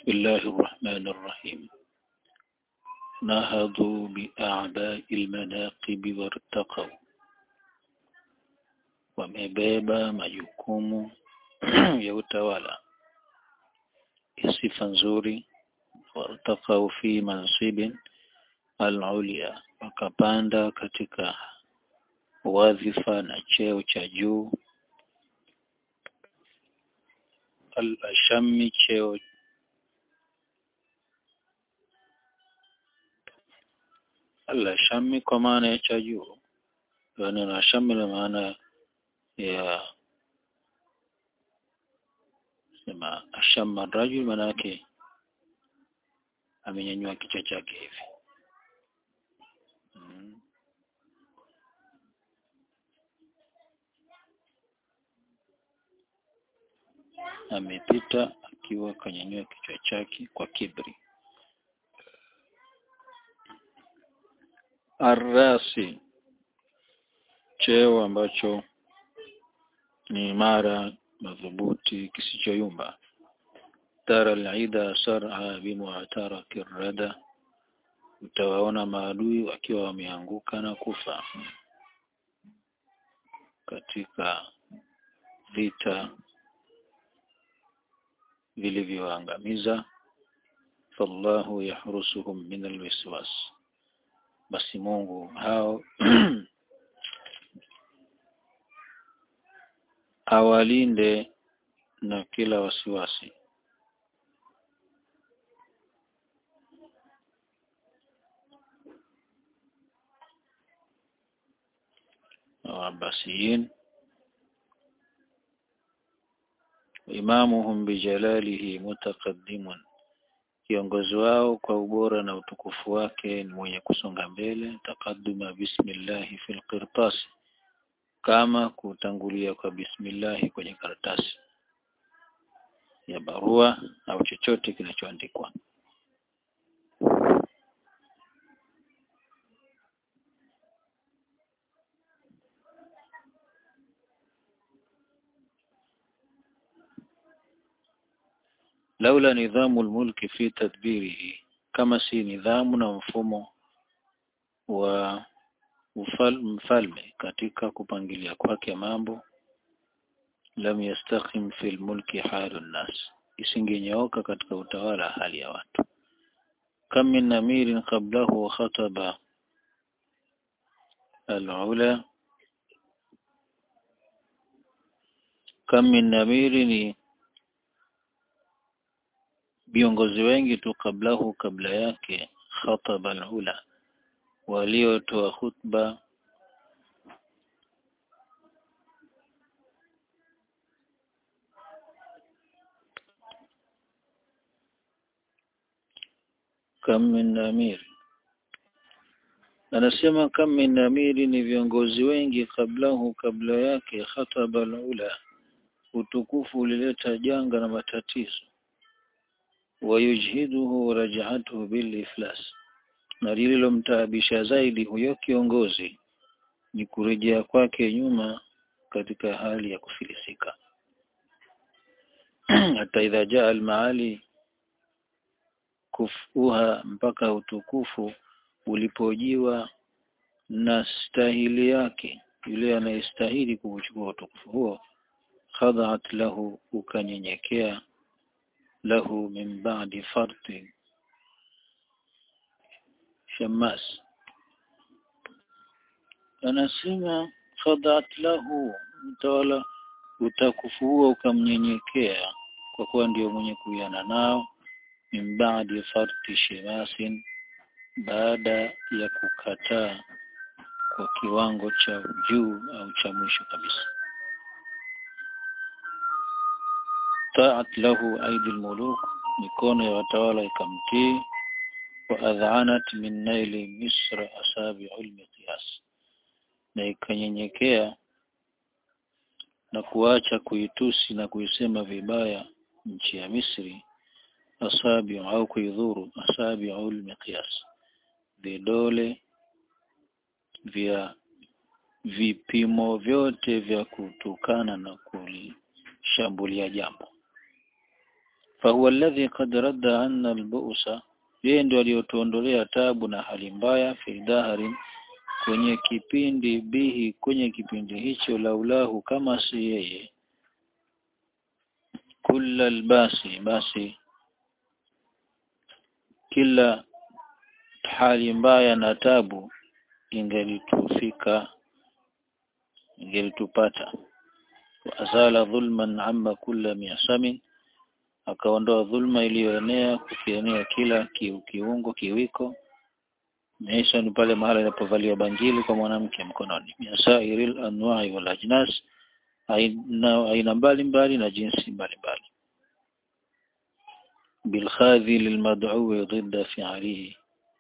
بسم الله الرحمن الرحيم نهضوا بأعباء المناقب وارتقوا wamebeba majukumu ya utawala sifa nzuri wartakau fi mansibin al-ulia wakapanda katika wadhifa na cheo cha juu al-ashami cheo al-ashami kwa maana ya cha juu yani al-ashami na maana ya sema ashama rajul maana yake amenyanyua kichwa chake hivi mm. amepita akiwa kanyanyua kichwa chake kwa kibri arrasi cheo ambacho ni imara madhubuti kisichoyumba tara al-ida sar'a bimu'taraki rada utawaona maadui wakiwa wameanguka na kufa katika vita vilivyoangamiza fallahu yahrusuhum min alwiswas basi Mungu hao awalinde na kila wasiwasi Abbasiyin imamuhum bijalalihi mutaqaddimun kiongozi wao kwa ubora na utukufu wake ni mwenye kusonga mbele taqadduma bismillahi fil qirtas kama kutangulia kwa bismillahi kwenye karatasi ya barua au chochote kinachoandikwa laula nidhamu almulki fi tadbirihi kama si nidhamu na mfumo wa mfalme katika kupangilia kwake mambo lam yastakhim fil mulki halun nas isingenyooka katika utawala hali ya watu kam min amirin qablahu khataba al-ula kam min amirin viongozi wengi tu kablahu kabla yake khataba al-ula waliotoa khutba kam min amir anasema kam min amiri ni viongozi wengi kablahu kabla yake khataba al-ula utukufu ulileta janga na matatizo wayujhiduhu raj'atuhu bil iflas na lililomtaabisha zaidi huyo kiongozi ni kurejea kwake nyuma katika hali ya kufilisika hata idha jaa almaali kufuha mpaka utukufu ulipojiwa na stahili yake yule anayestahili kuchukua utukufu huo khadhat lahu ukanyenyekea lahu min ba'di farti Shammas anasema khadat lahu mtawala utakufu huo ukamnyenyekea kwa kuwa ndio mwenye kuiana nao min baadi farti shimasin baada ya kukataa kwa kiwango cha juu au cha mwisho kabisa taat lahu aidi almuluk mikono ya watawala ikamtii waadhanat min naili misra asabi'u almiqyas na ikanyenyekea na kuacha kuitusi na kuisema vibaya nchi ya Misri asabi'u au kuidhuru asabi'u almiqyas vidole vya vipimo vyote vya kutukana na kulishambulia jambo fahuwa alladhi qad radda anna albu'sa yeye ndio aliyotuondolea tabu na hali mbaya fi daharin kwenye kipindi bihi kwenye kipindi hicho laulahu kama si yeye kulla albasi basi kila hali mbaya na tabu ingelitufika ingelitupata azala dhulman amma kulla miasamin akaondoa dhulma iliyoenea kukienea kila ki, kiungo kiwiko Maisha ni pale mahala inapovalia bangili kwa mwanamke mkononi miasairil anwa'i wal ajnas aina aina mbalimbali na jinsi mbalimbali bilkhadhi lilmad'u ضد fi'alihi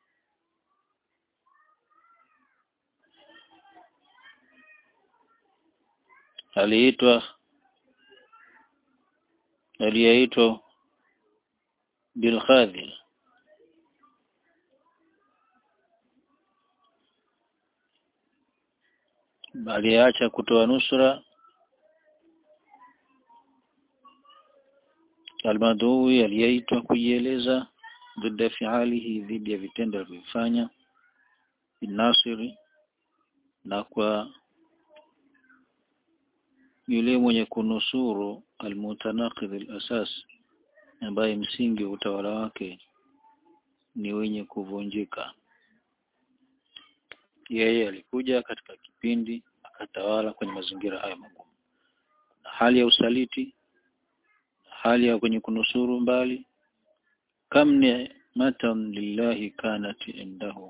aliitwa aliyeitwa bilkhadhi aliacha kutoa nusra almadui aliyeitwa kujieleza dhidi fialihi dhidi ya vitendo alivyofanya binasiri na kwa yule mwenye kunusuru almutanaqidh alasas ambaye msingi wa utawala wake ni wenye kuvunjika yeye alikuja katika kipindi akatawala kwenye mazingira haya magumu na hali ya usaliti hali ya kwenye kunusuru mbali kam ni'matan lillahi kanat indahu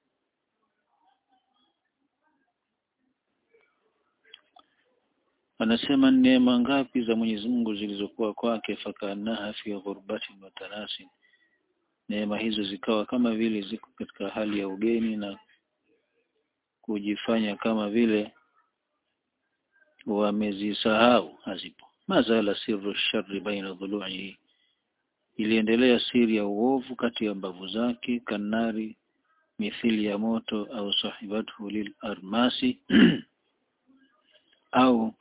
anasema neema ngapi za Mwenyezi Mungu zilizokuwa kwake fakanaha fi ghurbatin wa tanasin neema hizo zikawa kama vile ziko katika hali ya ugeni na kujifanya kama vile wamezisahau hazipo mazala sirru sharri baina dhulu'i iliendelea siri ya uovu kati ya mbavu zake kanari mithili ya moto au sahibatu lil armasi au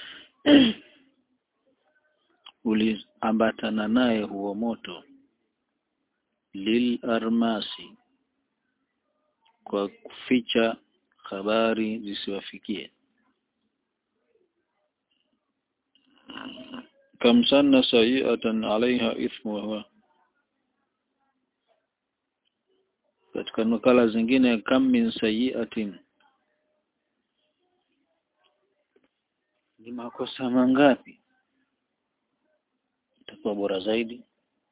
uliambatana naye huo moto lil armasi kwa kuficha habari zisiwafikie kam sanna sayi'atan 'alayha ithmuha katika nakala zingine kam min sayi'atin ni makosa mangapi itakuwa bora zaidi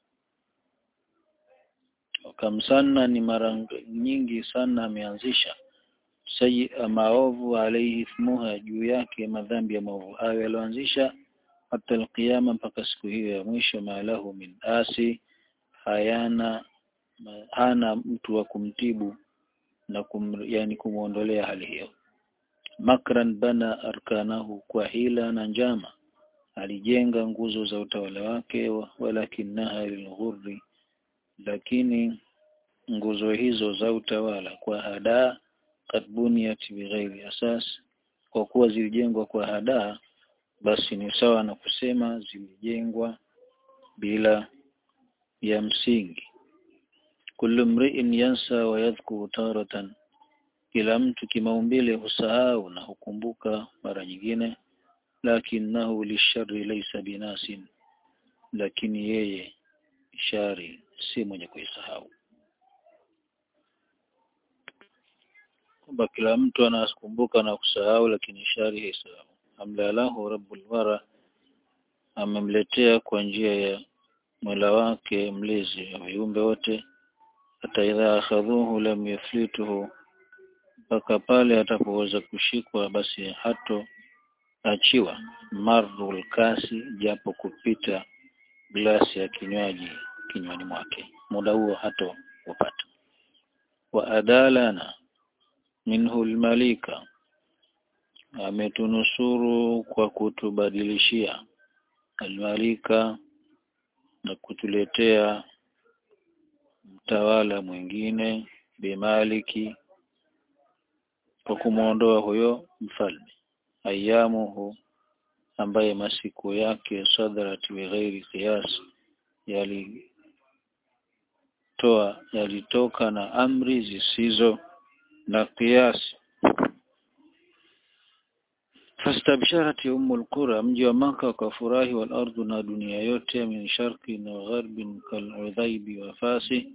kam sanna ni mara nyingi sana ameanzisha sayi maovu alayhi ithmuha juu yake madhambi ya maovu hayo yaloanzisha hata alqiyama mpaka siku hiyo ya mwisho maalahu min asi hayana hana mtu wa kumtibu na kum, yani kumuondolea hali hiyo makran bana arkanahu kwa hila na njama alijenga nguzo za utawala wake walakinaha lilghurri lakini nguzo hizo za utawala kwa hadaa kad buniyat bighairi asas kwa kuwa zilijengwa kwa hadaa basi ni sawa na kusema zilijengwa bila ya msingi kullu mri'in yansa wa yadhkuru taratan kila mtu kimaumbile husahau na hukumbuka mara nyingine lakinahu lisharri laysa binasin lakini yeye shari si mwenye kuisahau kwamba kila mtu anakumbuka na kusahau lakini shari haisahau amlalahu rabbul wara amemletea kwa njia ya Mola wake mlezi wa viumbe wote hata idha akhadhuhu lam yuflituhu mpaka pale atapoweza kushikwa basi hato achiwa marul kasi japo kupita glasi ya kinywaji kinywani mwake muda huo hato upata wa adalana minhu almalika ametunusuru kwa kutubadilishia almalika na kutuletea mtawala mwingine bimaliki kwa kumwondoa huyo mfalme ayamuhu ambaye masiku yake sadrat bighairi qiyas yalitoa yalitoka na amri zisizo na kiasi fastabsharat umul qura mji wa maka wakafurahi wal ardu na dunia yote min sharqi na gharbin kal udhaibi wa fasi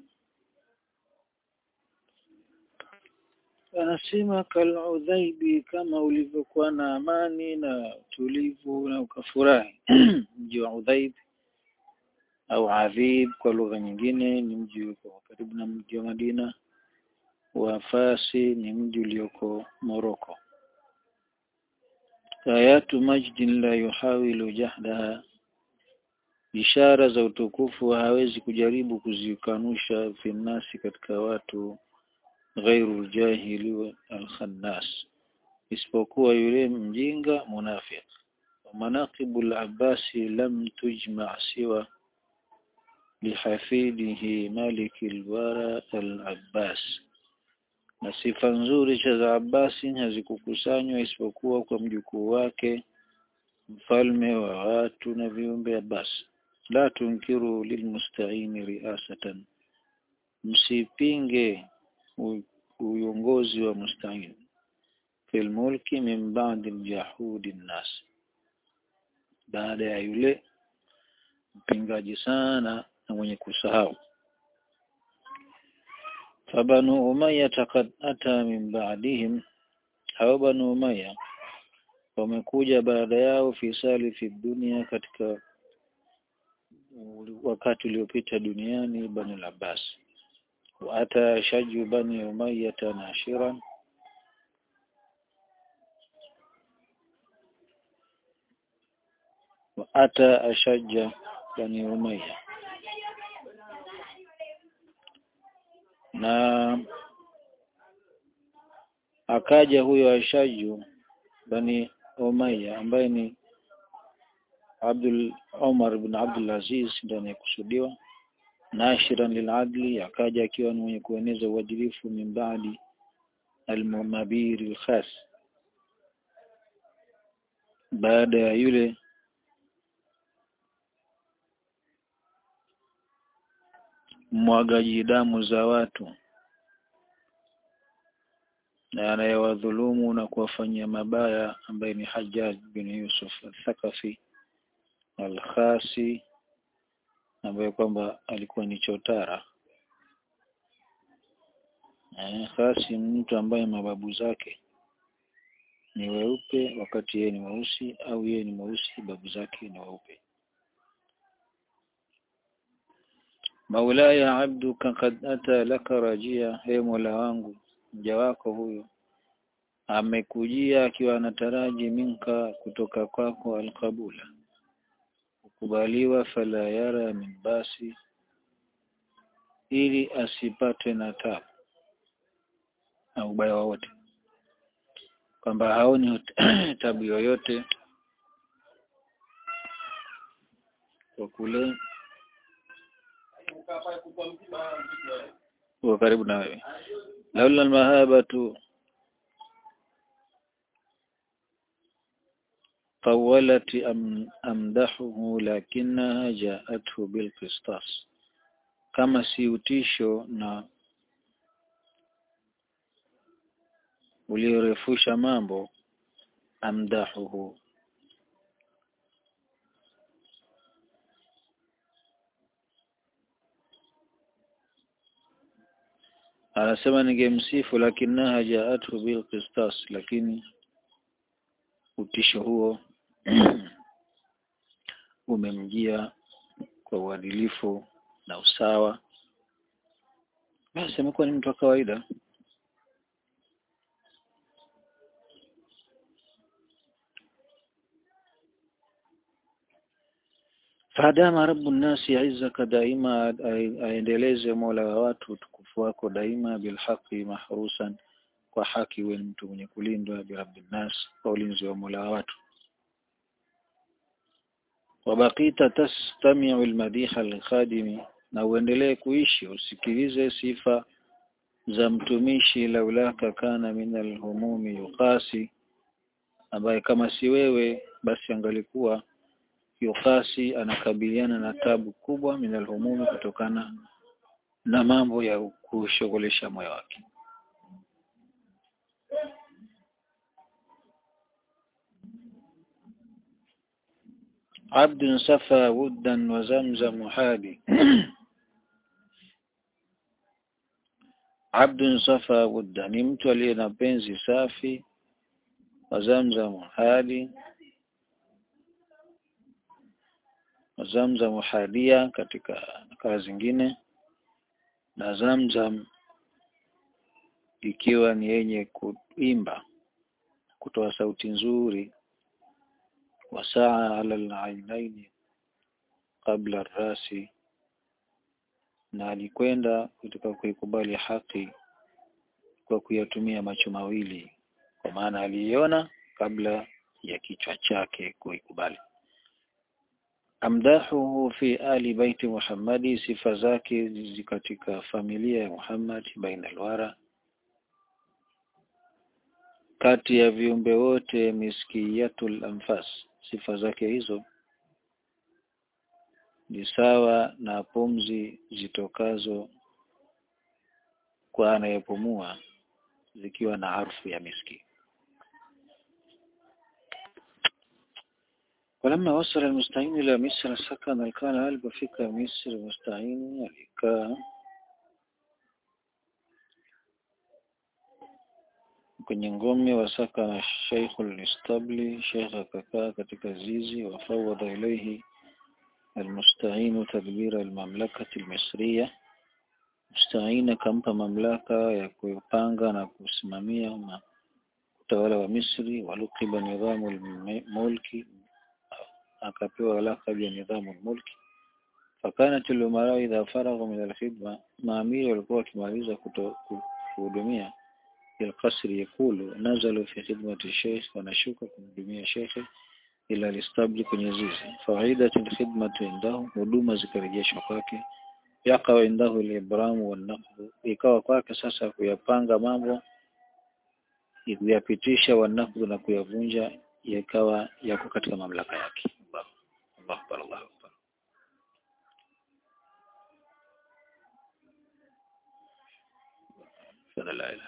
anasema kal udhaibi kama ulivyokuwa na amani na tulivu na ukafurahi mji wa udhaib au adhib kwa lugha nyingine ni mji uko karibu na mji wa Madina wa Fasi ni mji ulioko Moroko ayatu majdin la yuhawilu jahdaha ishara za utukufu hawezi kujaribu kuzikanusha finnasi katika watu ghairu jahili alkhannas isipokuwa yule mjinga munafiq manaqibu al-abbasi lam tujma' siwa lihafidihi malik al-wara al-abbas na sifa nzuri za Abbasi hazikukusanywa isipokuwa kwa mjukuu wake mfalme wa watu na viumbe Abbas la tunkiru lilmusta'ini riasatan msipinge uongozi wa musta'in fil mulki min ba'di jahudi nas baada ya yule mpingaji sana na mwenye kusahau fabanu umayya qad ata min ba'dihim hao banu umayya wamekuja baada yao fisali fi dunia katika wakati uliopita duniani bani al-Abbas wa ata shaju bani umayya nashiran wa ata ashajja bani umayya na akaja huyo Ashaju bani Umayya ambaye ni Abdul Umar ibn Abdul Aziz ndiye anayekusudiwa nashiran liladli akaja akiwa ni mwenye kueneza uadilifu min baadi almumabiri alkhas baada ya yule mwagaji damu za watu na anayewadhulumu na kuwafanyia mabaya ambaye ni Hajjaj bin Yusuf al-Thaqafi al-Khasi ambaye kwamba alikuwa ni chotara eh, Khasi mtu ambaye mababu zake ni weupe wakati yeye ni mweusi au yeye ni mweusi babu zake ni weupe Maulaya abduka kad ata laka rajia, he Mola wangu mja wako huyu amekujia akiwa anataraji minka kutoka kwako alqabula kukubaliwa fala yara min basi ili asipate na tabu na ubaya wowote kwamba haoni tabu yoyote kwa kule huwa karibu na wewe laula almahabatu طولت أم أمدحه لكنها جاءته بالقسطاس kama si utisho na uliorefusha mambo amdahuhu anasema ningemsifu lakinaha jaatu bil qistas lakini utisho huo umemjia kwa uadilifu na usawa basi amekuwa ni mtu wa kawaida fadama rabbu nasi izzaka daima aendeleze mola wa watu utukufu wako daima bilhaqi mahrusan kwa haki wewe mtu mwenye kulindwa birabbin nas kwa ulinzi wa mola wa watu wabaqita tastami'u almadiha alkhadimi na uendelee kuishi usikilize sifa za mtumishi laulaka kana min alhumumi yuqasi ambaye kama si wewe basi angalikuwa yukasi anakabiliana na tabu kubwa min alhumumi kutokana na mambo ya kushughulisha moyo wake عبد سفى ودا وزمزم حادي عبد سفى ودا ni mtu aliye na penzi safi wa zamzam hadi wa zamzam hadia katika nakala zingine na zamzam ikiwa ni yenye kuimba kutoa sauti nzuri wasaa ala al-ainaini qabla ar-rasi na alikwenda kutoka kuikubali haki kwa kuyatumia macho mawili kwa maana aliiona kabla ya kichwa chake kuikubali amdahuhu fi ali baiti Muhammadi sifa zake katika familia ya Muhammad baina alwara kati ya viumbe wote miskiyatul anfas sifa zake hizo ni sawa na pumzi zitokazo kwa anayepumua zikiwa na harufu ya miski ولما وصل المستعين إلى مصر سكن الكان قلب فيك مصر مستعين alikaa kwenye ngome wasaka na Sheikhul Istabli Sheikh akakaa katika zizi wafawada ilayhi المستعين تدبير المملكة المصرية مستعين akampa mamlaka ya kupanga na kusimamia utawala wa Misri walukiba nidhamu mulki akapewa lakabu ya nidhamu mulki fakanat al-umara idha faragha min al-khidma maamiri walikuwa wakimaliza kuhudumia القصر يقول نزلوا في خدمة الشيخ ونشوك kumhudumia shekhe ila listabli kwenye zizi faidat alkhidmatu indahu huduma zikarejeshwa kwake yakawa indahu al-ibram wan ikawa kwake sasa kuyapanga mambo kuyapitisha wanaqdu na kuyavunja yakawa yako katika mamlaka yake Allah Akbar Allah Akbar la ilaha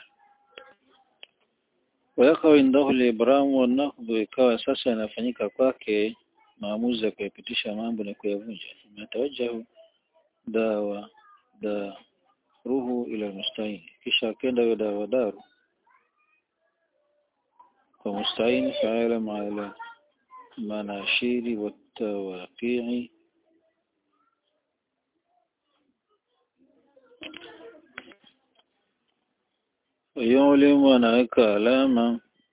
wayakawa indahu al-ibram wan ikawa sasa yanafanyika kwake maamuzi ya kuyapitisha mambo na kuyavunja matawajahu dawa da ruhu ila mustain kisha akenda yule dawa daru kwa mustain faala ala manashiri watawaqi'i yulimu anaweka alama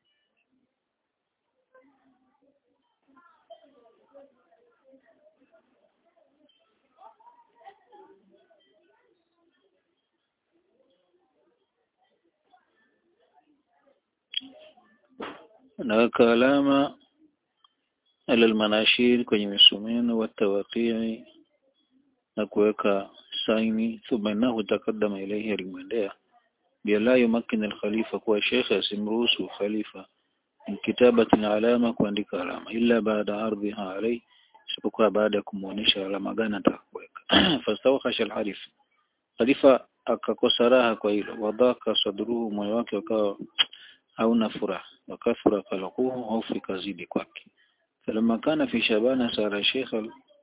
anaweka alama ala almanashir kwenye misumeno watawaqii na kuweka saini thumma innahu taqaddama ilayhi alimwendea bila yumakkin alkhalifa kuwa shekhe asimruhusu khalifa kitabati alama kuandika alama illa baada ardhiha alayhi isipokuwa baada ya kumuonesha alama gani atakuweka fastawkhasha alharif khalifa akakosa raha kwa hilo wadhaka sadruhu moyo wake ukawa hauna furaha wakathura qalquhu hofu ikazidi kwake falamma kana fi shabana sara sheikh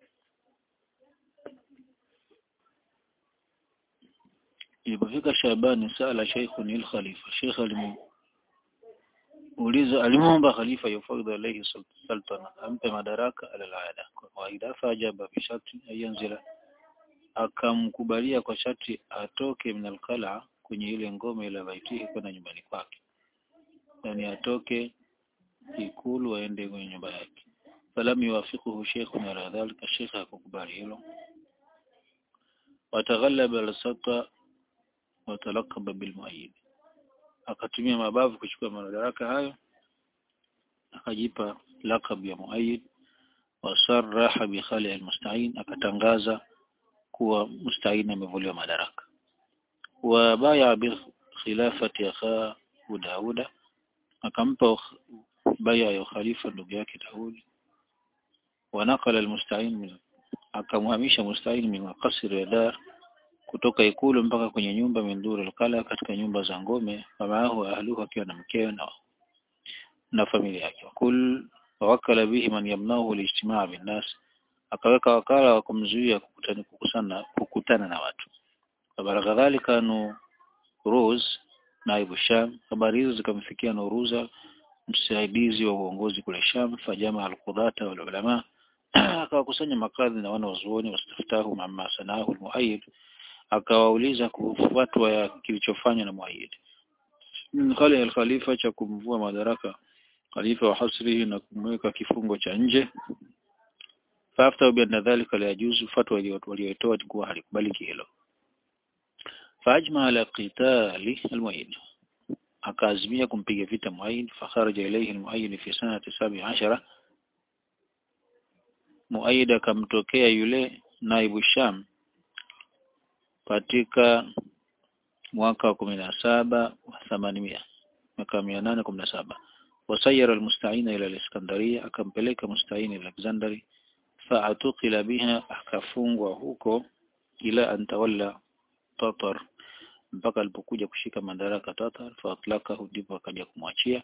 ilipofika Shabani sala sheikhun il khalifa sheikh alimuuliza alimuomba khalifa yufadhi alayhi sultana ampe madaraka ala alada kwa kawaida fajaba bi sharti ayanzila akamkubalia kwa sharti atoke min alqala kwenye ile ngome ile baitihi kwenda nyumbani kwake yani atoke ikulu aende kwenye nyumba yake falam yuwafiquhu sheikhun ala dhalika sheikh akukubali hilo wataghallaba al-sata watalakaba bilmuayyid akatumia mabavu kuchukua madaraka hayo akajipa lakabu ya muayyid wasarraha bi khali almusta'in akatangaza kuwa musta'in amevuliwa madaraka wa baya bi khilafati akha Dauda akampa baya ya khalifa ndugu yake Daudi wanaqala almusta'in min akamhamisha musta'in min qasr ya dar kutoka ikulu mpaka kwenye nyumba minduri alqala katika nyumba za ngome famaahu ahluhu akiwa na mkewe na na familia yake kul wakala bihi man yamnahu alijtimaa binnas akaweka wakala wa kumzuia kukutana kukusana kukutana na watu baraka dhalika nu Ruz naibu Sham habari hizo zikamfikia Nuruza msaidizi wa uongozi kule Sham fajama alqudata wal ulama akawakusanya makadhi na wana wazuoni wastaftahu mamma sanahu almuayyid akawauliza kuhusu fatwa ya kilichofanywa na muayyid min khali al-khalifa cha kumvua madaraka khalifa wa hasrihi na kumweka kifungo cha nje fafta bi anna dhalika la yajuzu fatwa waliotoa kuwa halikubaliki hilo فأجمع على قتال المؤيد akaazimia kumpiga vita Muaid fakharaja ilayhi al-Muayyid fi sanati 17 Muaid akamtokea yule naibu Sham katika mwaka wa 17 wa 800 mwaka 817 wasayara al-Musta'in ila al-Iskandaria akampeleka Musta'in ila Alexandria fa'atuqila biha akafungwa huko ila antawalla Tatar mpaka alipokuja kushika madaraka Tatar faatlakahu ndipo akaja kumwachia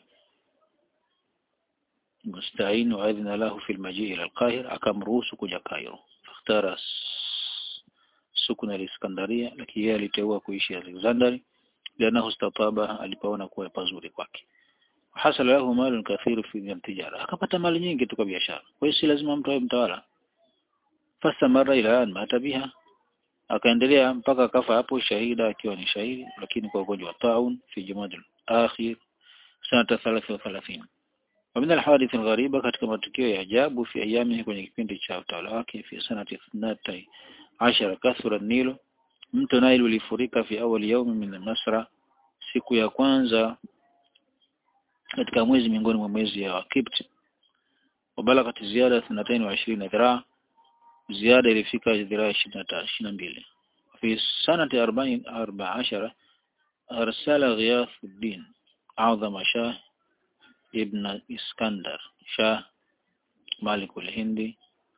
Mustain wa adhina lahu fi almaji ila alqahira akamruhusu kuja Cairo fakhtara sukuna al-Iskandaria lakini yeye aliteua kuishi Alexandria lianahu istataba alipoona kuwa pazuri kwake hasala lahu malun kathiru fi tijara akapata mali nyingi tu kwa biashara kwa hiyo si lazima mtu awe mtawala fasamara ila an mata biha akaendelea mpaka akafa hapo shahida akiwa ni shahidi lakini kwa ugonjwa wa taun fi jumadil akhir sanata 33 ومن الحوادث الغريبة katika matukio ya ajabu fi ayami kwenye kipindi cha utawala wake fi sanati 12 kathura nilo mto Nile ulifurika fi awali yaumi min Masra siku ya kwanza katika mwezi miongoni mwa mwezi ya Kipt وبلغت زيادة 22 ذراع زيادة ilifika dhiraa 22 في سنة 40 14 أرسل غياث الدين أعظم شاه ابن اسكندر شاه مالك الهندي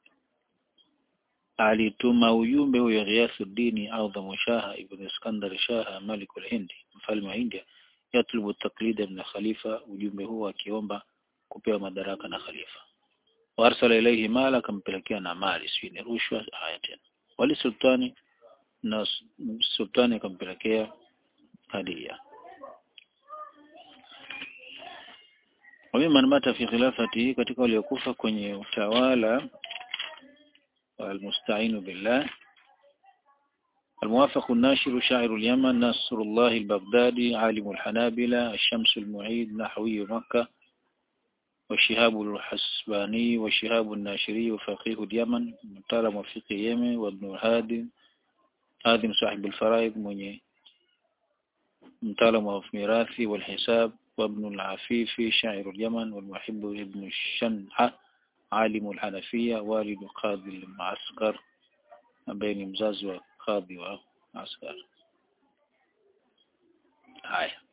alituma ujumbe huyo Ghiathuddin Adhamu Shah ibn Iskandar Shah Malik al-Hindi mfalme wa India yatlubu taklida min khalifa ujumbe huo akiomba kupewa madaraka na khalifa warsala ilayhi mala akampelekea na mali si ni rushwa haya tena wali sultani na sultani akampelekea hadia وممن مات في خلافته katika waliokufa kwenye utawala المستعين بالله الموافق الناشر شاعر اليمن نصر الله البغدادي عالم الحنابلة الشمس المعيد نحوي مكة وشهاب الحسباني وشهاب الناشري وفقيه اليمن مطالب وفقه اليمن وابن هادم هادم صاحب الفرائض من مطالب وفي ميراثي والحساب وابن العفيفي شاعر اليمن والمحب ابن الشنعة عالم الحنفية والد قاضي المعسكر بين مزاز وقاضي وعسكر هاي